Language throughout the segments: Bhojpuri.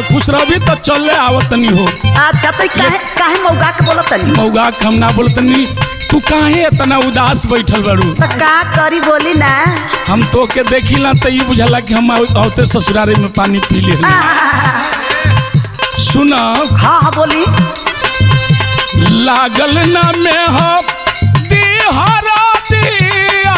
खुश रहबी तो चले आवतनी हो अच्छा तो काहे काहे मौगा के बोलत तनी मौगा के हम ना बोलतनी तू काहे इतना उदास बैठल बारू तो का करी बोली ना हम तो के देखिला तो ये बुझला कि हम औते ससुरारे में पानी पी ले सुन हाँ हाँ बोली लागल ना में हो दिहरा दिया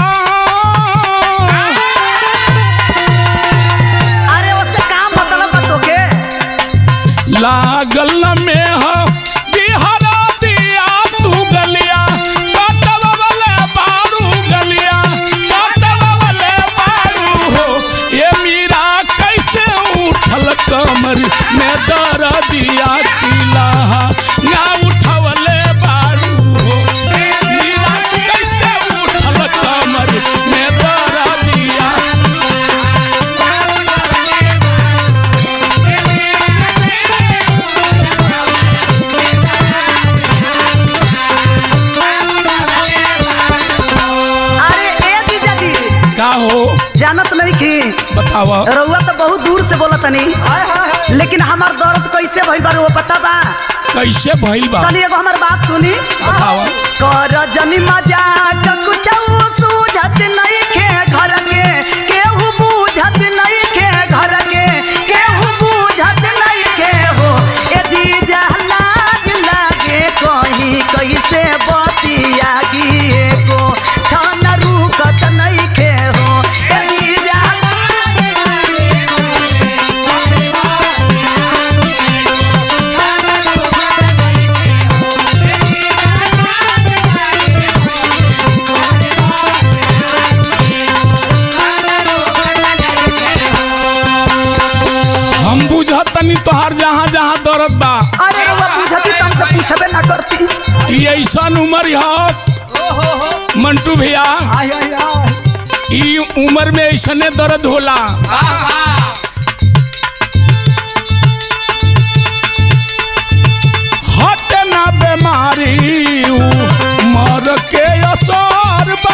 अरे उससे का मतलब बा तोके लागल ना में हो दिहरा दिया तू गलिया कटव वाले बारू गलिया कटव वाले बारू हो ये मीरा कैसे उठल कमर में दर दिया किला ना उठवले बारू हो मीरा कैसे उठल कमर में दर दिया अरे ए जीजा जी का हो जानत नहीं की बतावा रउआ तो बहुत दूर से बोलत तनी लेकिन हमार दर्द कैसे भइल बा रउआ पता बा कैसे भइल बा तनी एगो हमार बात सुनी बतावा कर जनी मजाक कुछ सूझत नहीं खे घर के केहू बूझत नहीं खे घर के केहू बूझत नहीं खे हो ए जीजा लाज लागे कहीं कैसे बतिया गिए को छन रुकत नहीं खे हो ए जीजा हम बुझतनी तोहार जहाँ जहाँ दर्द बा अरे रउआ बुझती त हमसे पूछबे ना करती ई ऐसन उम्र ह मंटू भैया ई उम्र में ऐसने दर्द होला हट ना बीमारी मर के असर बा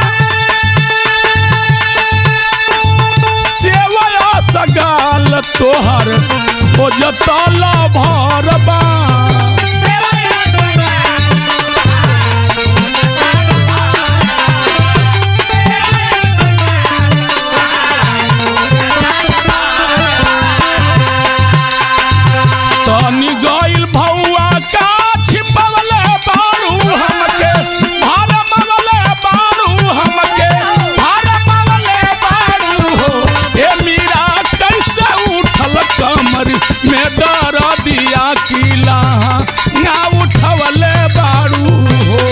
सेवया सगाल तोहर खोजतल भरबा तनी गइल भौआ का छिपवले बारू हमके भरमवले बारू हमके भरमवले बारू हो ए मीरा कैसे उठल कमर में दर दिया किला ना उठवले बारू हो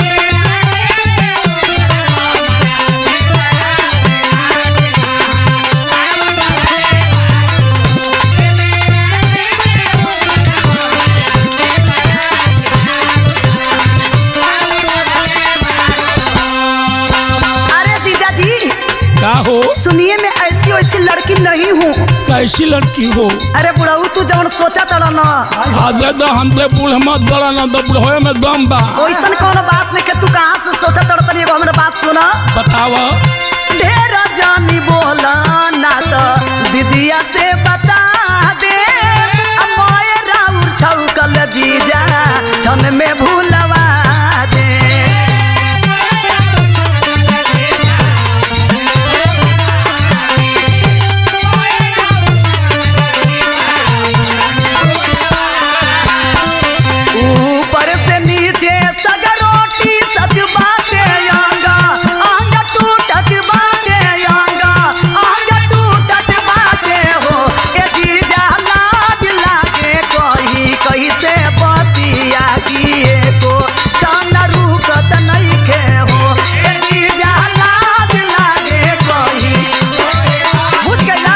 अरे जीजा जी का हो सुनिए मैं ऐसी वैसी लड़की नहीं हूँ कैसी लड़की हो अरे बुढ़ऊ तू जवन सोचा तड़ा न आज दे हमसे बूढ़ मत बड़ा ना तो बूढ़े में दम बा वैसन कौन बात नहीं कि तू कहाँ से सोचा तड़ा तनी एगो हमरा बात सुना बतावा ढेर जानी बोला ना तो दीदिया से बता दे अमोए राउर छौकल जीजा छन में भूलवा दे ऊपर से नीचे सगरोटी सच बाटे आंगा आंग टूटत बाटे आंगा आंग टूटत बाटे हो ए जीजा लाज लागे कही कैसे बतिया किए को चन रुकत नहीं खे हो ए जीजा लाज लागे कही बुझ गइला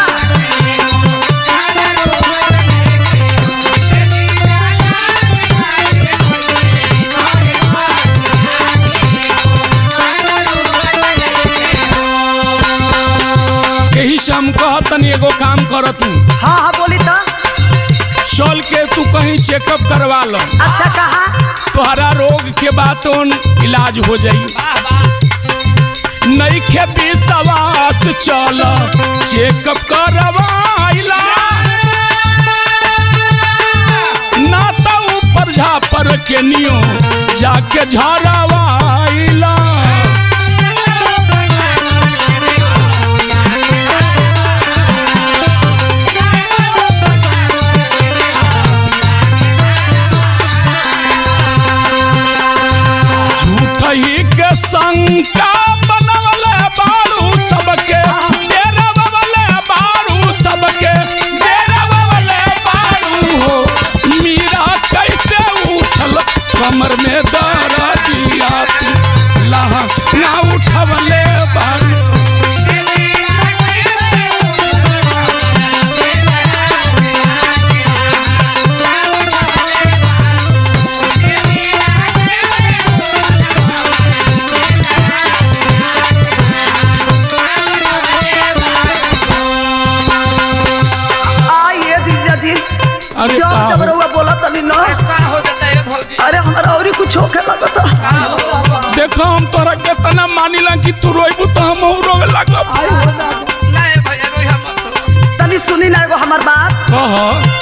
यही से हम कहतनी एगो काम कर तू हाँ हाँ बोली तो चल के तू कहीं चेकअप करवा लो अच्छा कहा तोहरा रोग के बातों इलाज हो जाई नहीं खे विश्वास चल चेकअप करवाइला केनियो जाके झरवाइला झूठ ही के शंका बनवले बारू सबके डेरवले बारू सबके डेरवले बारू हो मीरा कैसे उठल कमर में दर्द दिया तू लहा ना उठवले बारू आइए जीजा जी अरे जब का जब हो? रउआ बोला तनी न का हो जाता है भौजी अरे हमारा और कुछ होखे लगता देखो हम तोरा केतना मानिला कि तू रोइबू तो हम रोवे लागब नहीं भैया रोई हम मत हो तनी सुनी ना एगो हमार बात कह